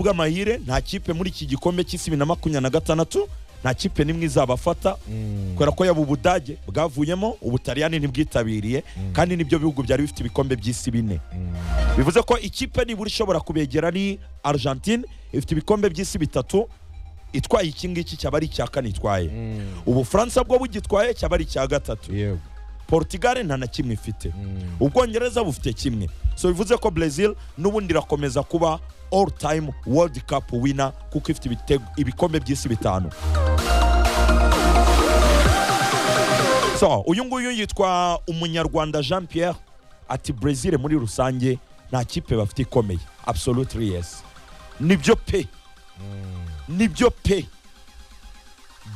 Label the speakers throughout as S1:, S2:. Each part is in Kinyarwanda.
S1: kubw'amahire nta kipe muri iki gikombe cy'isi bibiri na makumyabiri na gatandatu nta kipe n'imwe izabafata kubera ko yaba ubudage bwavuyemo ubutaliyani ntibwitabiriye kandi nibyo bihugu byari bifite ibikombe by'isi bine bivuze ko ikipe nibura ishobora kubegera ni argentine ifite ibikombe by'isi bitatu itwaye iki ngiki cyaba ari icya kane itwaye ubufaransa bwo bugitwaye cyaba ari icya gatatu
S2: yego
S1: portugal nta na kimwe ifite ubwongereza bufite kimwe so bivuze ko brazil n'ubundi irakomeza kuba all time world cup winner kuko ifite ibitego- ibikombe by'isi bitanu so uyu nguyu yitwa umunyarwanda jean pierre ati brazil muri rusange nta kipe bafite ikomeye absolutely yes nibyo pe nibyo pe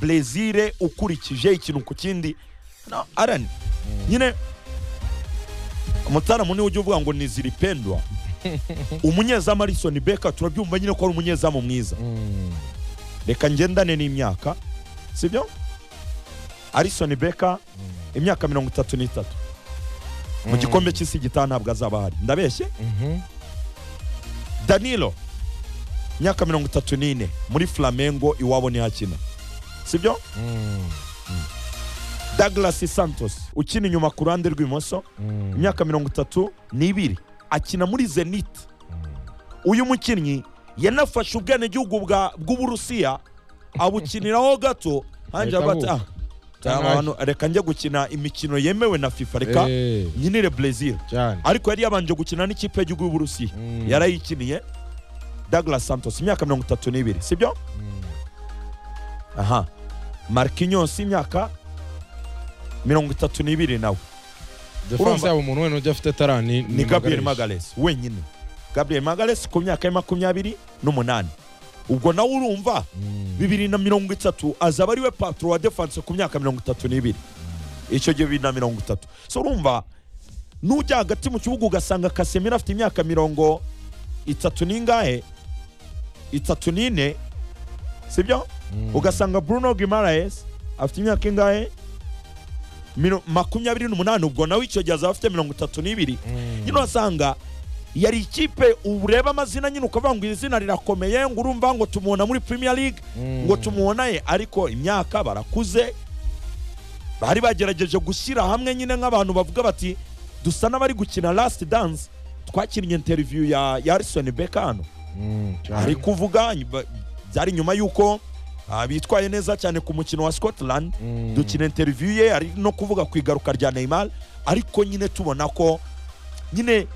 S1: brazil ukurikije ikintu ku kindi no, Alan, nyine mutara munini ujya uvuga ngo ni ziripendwa umunyezamu Alisson Becker turabyumva nyine ko ari umunyezamu mwiza reka ngendane n'imyaka sibyo Alisson Becker imyaka mirongo itatu n'itatu mu gikombe cy'isi gitaha ntabwo azaba ahari ndabeshye danilo imyaka mirongo itatu n'ine muri flamengo iwabo ntihakina sibyo Douglas Santos ukina inyuma ku ruhande rw'ibumoso imyaka mirongo itatu n'ibiri akina muri Zenit uyu mukinnyi yanafashe ubwenegihugu bwa- bw'uburusiya abukiniraho gato hanyuma
S2: Ahita
S1: bata
S2: avuka.
S1: "Ah, abantu, reka njye gukina imikino yemewe na FIFA reka
S2: Eh,
S1: nyinire Brazil
S2: cyane
S1: ariko yari yabanje gukina n'ikipe y'igihugu y'uburusiya
S2: Mm.
S1: yarayikiniye Douglas Santos imyaka mirongo itatu n'ibiri sibyo aha Marquinhos imyaka mirongo itatu n'ibiri nawe
S2: defanse
S1: Urumva-
S2: yabo umuntu wenda ujya afite tara ni
S1: ni Gabriel Magalhaes wenyine Gabriel Magalhaes ku myaka ya makumyabiri n'umunani ubwo nawe urumva bibiri na mirongo itatu azaba ariwe patro wa defense ku myaka mirongo itatu n'ibiri icyo gihe bibiri na mirongo itatu so urumva n'ujya hagati mu kibuga ugasanga Casemiro afite imyaka mirongo itatu n'ingahe itatu n'ine sibyo ugasanga Bruno Guimaraes afite imyaka ingahe Miro- makumyabiri n'umunani ubwo nawe icyo gihe azaba afite mirongo itatu n'ibiri nyine urasanga yari ikipe ureba amazina nyine ukavuga ngo iri zina rirakomeye ngo urumva ngo tumubona muri Premier League ngo tumubonaye ariko imyaka barakuze bari bagerageje gushyira hamwe nyine nk'abantu bavuga bati dusa n'abari gukina last dance twakinnye interview ya ya Alison Becker hano ari kuvuga nyuma- byari nyuma y'uko ah, bitwaye neza cyane ku mukino wa Scotland dukina interview ye ari no kuvuga ku igaruka rya Neymar ariko nyine tubona ko nyine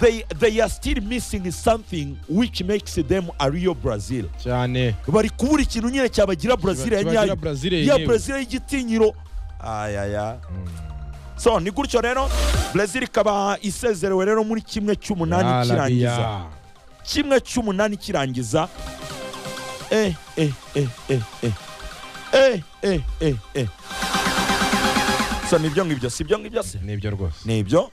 S1: they, they are still missing something which makes them a real Brazil
S2: cyane
S1: bari kubura ikintu nyine cyabagira Brazil ya
S2: Kiba-
S1: nyayo
S2: kibagira Brazil
S1: ya
S2: yenyewe.
S1: Brazil y'igitinyiro ayaya so ni gutyo rero Brazil ikaba isezerewe rero muri kimwe cy'umunani kirangiza
S2: Arabia.
S1: kimwe cy'umunani kirangiza eh eh eh eh eh eh eh eh eh so nibyo ngibyo sibyo ngibyo se
S2: nibyo rwose
S1: nibyo